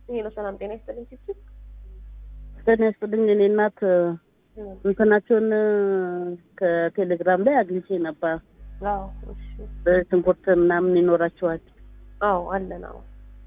ሄሎ ሰላም ጤና ይስጥልኝ ችግር ጤና ይስጥልኝ። እኔ እናት እንትናቸውን ከቴሌግራም ላይ አግኝቼ ነበር። አዎ እሺ በሽንኩርት ምናምን ይኖራቸዋል። አዎ አለን አዎ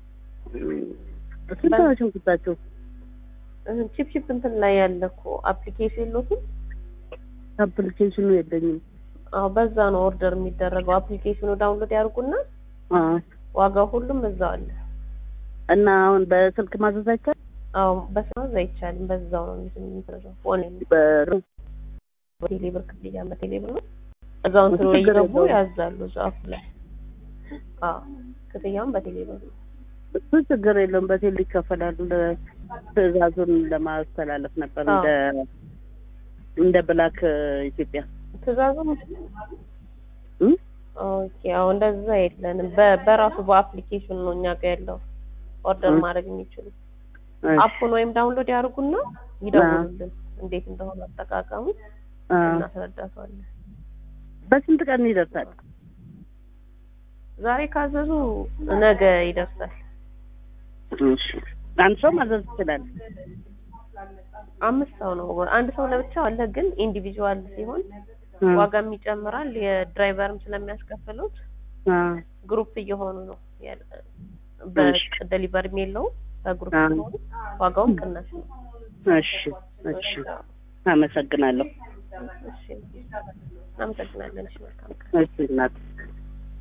ስንት ነው ሽንኩርታቸው? ቺፕ ቺፕ እንትን ላይ ያለ እኮ አፕሊኬሽን የለውም አፕሊኬሽኑ የለኝም። አዎ በዛ ነው ኦርደር የሚደረገው አፕሊኬሽኑ ዳውንሎድ ያድርጉና አዎ። ዋጋው ሁሉም እዛው አለ እና አሁን በስልክ ማዘዝ አይቻልም? አዎ በስማዝ አይቻልም በዛው ነው የሚደረገው ኦንላይን በ- በቴሌብር ክፍያ በቴሌብር ነው እዛው እንትኑ ላይ ችግር እየገቡ የለውም። ያዛሉ እዛው አፕ ላይ አዎ ክፍያውን በቴሌብር ነው እሱ ችግር የለውም። በቴሌ ይከፈላሉ። ለ- ትዕዛዙን ለማስተላለፍ ነበር አዎ። እንደ እንደ ብላክ ኢትዮጵያ ትእዛዙም እም? ኦኬ አዎ እንደዛ የለንም በ- በራሱ በአፕሊኬሽን ነው እኛ ጋር ያለው ኦርደር እም። ማድረግ የሚችሉት እሺ። አፑን ወይም ዳውንሎድ ያደርጉና ይደውሉልን እንዴት እንደሆነ አጠቃቀሙ አ፣ እናስረዳቸዋለን በስንት ቀን ይደርሳል? ዛሬ ካዘዙ ነገ ይደርሳል እሺ። አንድ ሰው ማዘዝ ይችላል። አምስት ሰው ነው አንድ ሰው ለብቻው አለ ግን ኢንዲቪዥዋል ሲሆን አ፣ ዋጋም ይጨምራል የድራይቨርም ስለሚያስከፍሉት አ፣ ግሩፕ እየሆኑ ነው ያለ እሺ። በደሊቨሪም የለውም በግሩፕ አ። ሲሆኑ ዋጋውም ቅናሽ ነው እሺ፣ እሺ። አመሰግናለሁ። እሺ እናመሰግናለን እሺ መልካም ቀን እሺ እናት